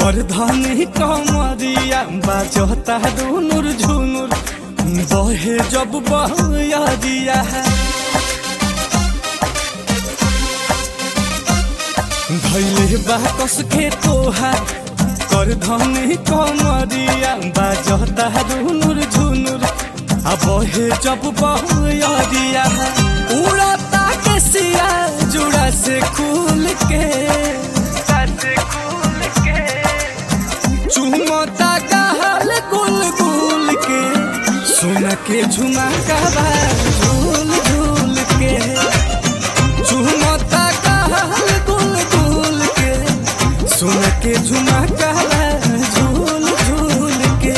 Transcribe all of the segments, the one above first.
कर धनी कमरिया बाजता दुनुर झुनुर बहे जब बहरिया धैले बाकस के तोहार कर धनी कमरिया बाजता दुनुर झुनुर आ बहे जब बहरिया उड़ता के सिया जुड़ा से खुल के चुमता कहल गुल गुल के सुन के झुमका झूल झूल के चुमता कहल गुल गुल के सुन के झुमका झूल झूल के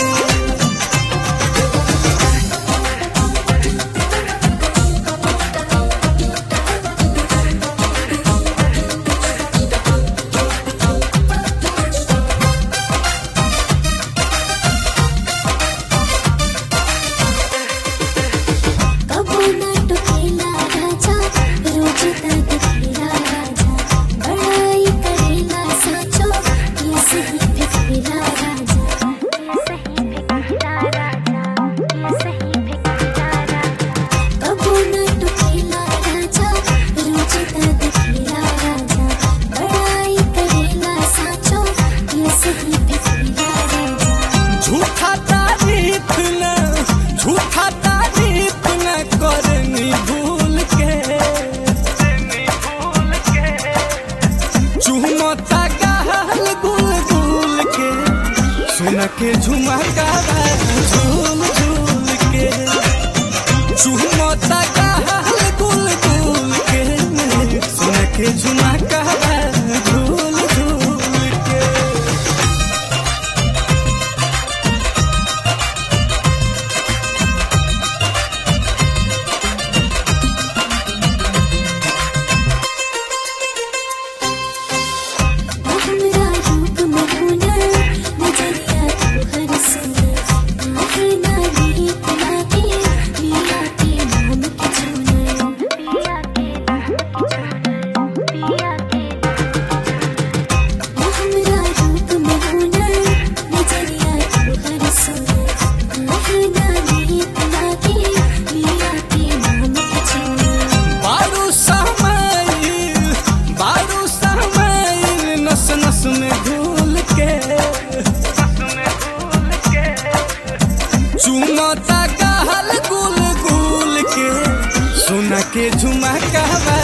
कबो ना टोकेला राजा रोज तक खेला राजा बड़ाई करेला साचो ये सही फिकेला राजा कबो ना टोकेला राजा रोज तक खेला राजा बड़ाई करेला साचो ये सही फिकेला राजा झूठा तारीफ न झूठा तारीफ न करनी भूल के चुमता कहल गुल गुल के सुन के झुमका झूल झूल के चुमता कहल गुल गुल के सुन के झुमका झूल झूल के हमरा रूप में हुनर नजरिया तू हर सुनर आखे ना गीत लागे पिया के नाम के चुनर हमरा रूप में हुनर नजरिया तू हर सुनर आखे ना गीत लागे पिया के नाम के चुनर बारू समाइल बारू समाइल नस नस में घुल के चुमता कहल गुल गुल के सुन के झुमका